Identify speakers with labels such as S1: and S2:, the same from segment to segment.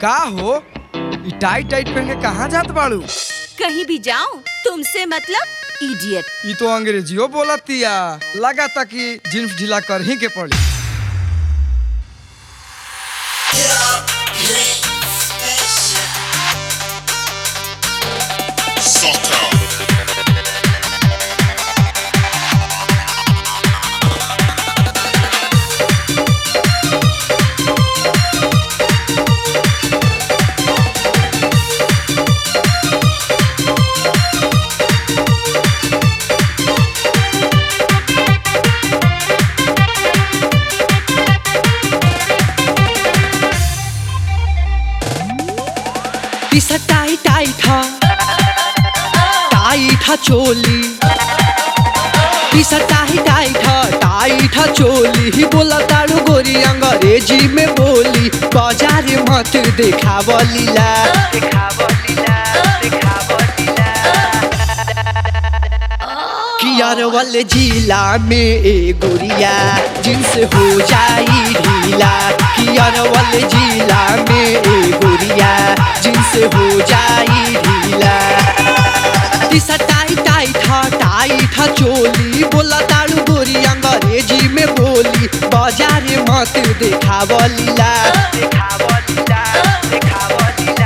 S1: का हो ई टाइट टाइट पहन के कहाँ जात बाड़ू
S2: कहीं भी जाऊं तुमसे मतलब इडियट
S1: ई तो अंग्रेजियो बोलतिया लगा था कि जींस ढीला कर ही के पड़ी
S3: पिसा टाई टाई था टाई था चोली पिसा टाई टाई था टाई था चोली ही बोला तारू गोरी अंग्रेजी में बोली बाजार मत देखाव लीला कियार वाले जिला में ए गोरिया जिनसे हो जाई ढीला कियार वाले जिला में ए गोरिया जिनसे हो जाई ढीला दिशा टाई टाई था टाई था चोली बोला तारू गोरी अंग्रेजी में बोली बाजार मत देखाव लीला देखाव लीला देखाव लीला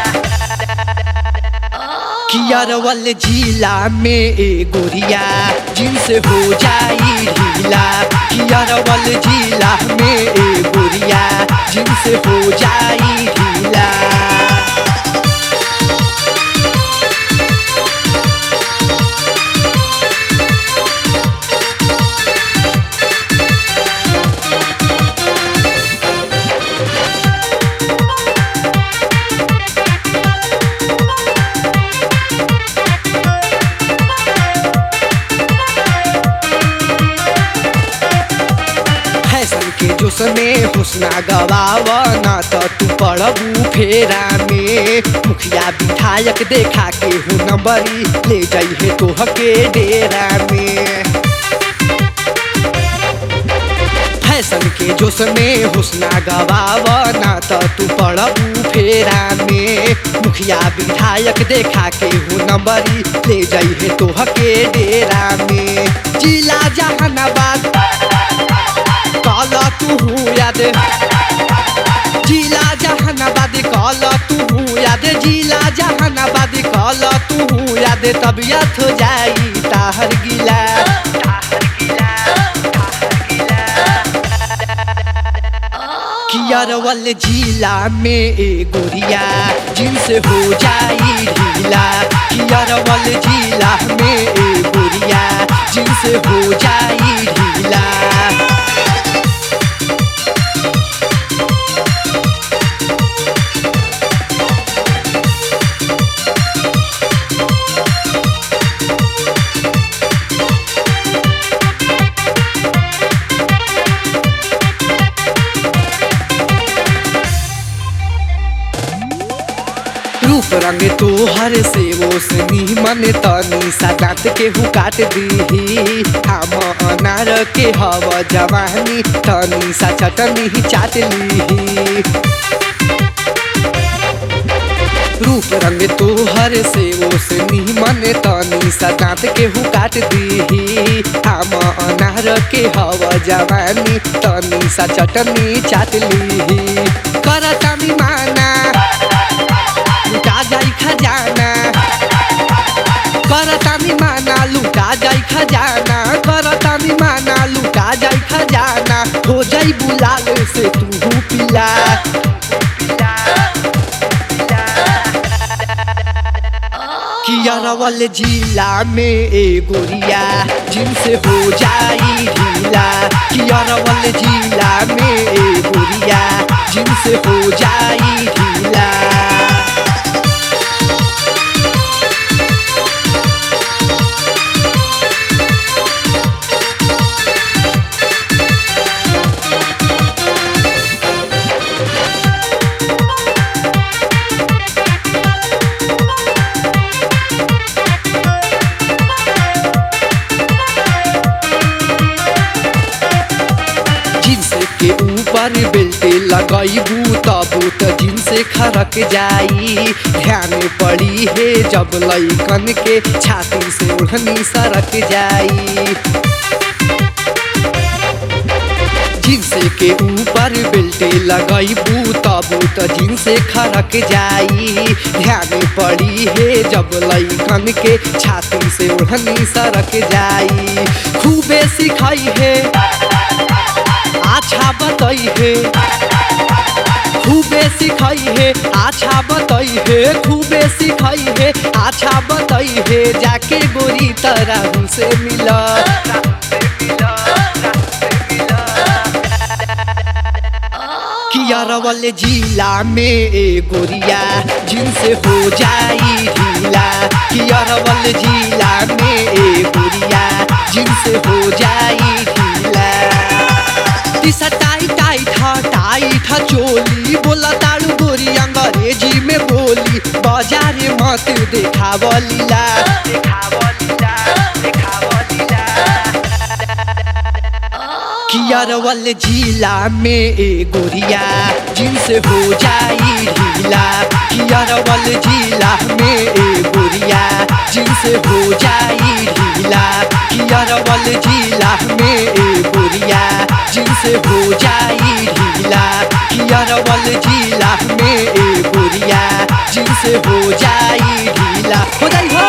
S3: कियार वाले जिला में ए गोरिया जिनसे हो जाई ढीला कियार वाले जिला में ए गोरिया जिनसे हो जाई ढीला फैशन के जोश में हुस्ना गवावा ना तो तू पड़बू फेरा में मुखिया विधायक देखा के हो नंबरी ले जाइए तोह के डेरा में फैशन के जोश में हुस्ना गवावा ना तो तू पड़बू फेरा में मुखिया विधायक देखा के हो नंबरी ले जाइए तोह के डेरा में जिला जहानाबाद काला तू याद जिला जहानाबाद काला तू याद जिला जहानाबाद काला तू याद तबियत हो जाई ताहर गिला कियार वाले जिला में ए गोरिया जिनसे हो जाई ढीला कियार वाले जिला में ए गोरिया जिनसे हो जाई ढीला रूप रंग तोहर से वो से निमन तनी सदात के हु काट दीही हम अनार के हव जवानी तनी सा चटनी ही चाट लीही रूप रंग तोहर से वो से निमन तनी सदात के हु काट दीही हम अनार के हव जवानी तनी सा चटनी चाट लीही करतानी माना लुटा जाई खजाना करतानी माना लुटा जाई खजाना करतानी माना लुटा जाई खजाना हो जाई बुलाल से तू पिला कियारा वाले जिला में ए गोरिया जिनसे हो जाई ढीला कियारा वाले जिला में ए गोरिया जिनसे हो जाई ढीला जींस के ऊपर बेल्ट लगैबू तब त जिनसे खरक जाई ध्यान पड़ी है जब लैकन के छाती से ओढ़नी सरक जाई जिनसे के ऊपर बेल्टे लगैबू तब त जिनसे खरक जाई ध्यान पड़ी है जब लैकन के छाती से ओढ़नी सरक जाई खूबे सिखाई है अच्छा बताई है खूबे सिखाई है अच्छा बताई है खूबे सिखाई है अच्छा बताई है जाके गोरी तरह से मिला कियारवल जिला में ए गोरिया जिनसे हो जाई ढीला कियारवल जिला में ए गोरिया जिनसे हो जाई ढीला दिशा टाई टाई था टाई था चोली बोला ताड़ू गोरी अंग्रेजी में बोली बाजार मत देखावलीला देखावलीला देखावलीला कियारवल जिला में ए गोरिया जिनसे हो जाई ढीला कियारवल जिला में ए गोरिया जिनसे हो जाई ढीला कियारवल जिला में ए गोरिया जिनसे हो जाई ढीला कियारवल जिला में ए गोरिया जिनसे हो जाई ढीला हो जाई हो